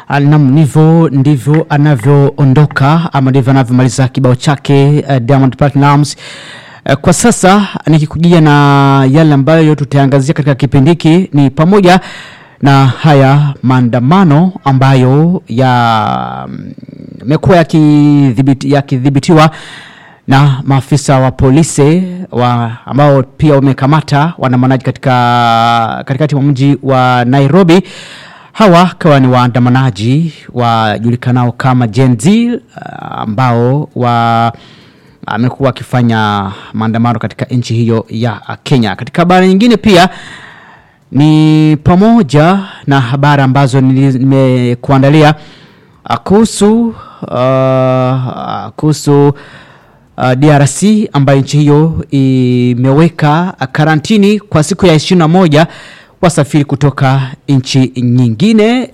Nam, ndivyo ndivyo anavyoondoka ama ndivyo anavyomaliza kibao chake uh, Diamond Platnumz. Uh, kwa sasa nikikujia na yale ambayo tutaangazia katika kipindi hiki ni pamoja na haya maandamano ambayo yamekuwa yakidhibiti- yakidhibitiwa na maafisa wa polisi wa, ambao pia wamekamata waandamanaji katika katikati mwa mji wa Nairobi. Hawa kawa ni waandamanaji wajulikanao kama Gen Z uh, ambao wa amekuwa wakifanya maandamano katika nchi hiyo ya Kenya. Katika habari nyingine pia ni pamoja na habari ambazo nili- nimekuandalia uh, kuhusu uh, kuhusu uh, DRC ambayo nchi hiyo imeweka karantini kwa siku ya 21 wasafiri kutoka nchi nyingine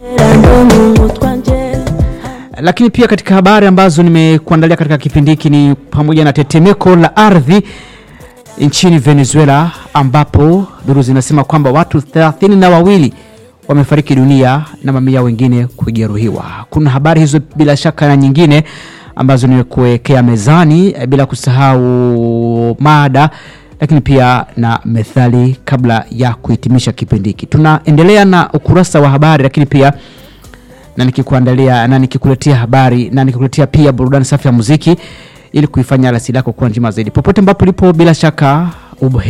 lakini pia katika habari ambazo nimekuandalia katika kipindi hiki ni pamoja na tetemeko la ardhi nchini Venezuela ambapo duru zinasema kwamba watu thelathini na wawili wamefariki dunia na mamia wengine kujeruhiwa. Kuna habari hizo bila shaka na nyingine ambazo nimekuwekea mezani eh, bila kusahau mada lakini pia na methali kabla ya kuhitimisha kipindi hiki. Tunaendelea na ukurasa wa habari lakini pia na nikikuandalia na nikikuletea habari na nikikuletea pia burudani safi ya muziki ili kuifanya alasiri yako kuwa njema zaidi popote ambapo ulipo bila shaka ubuheri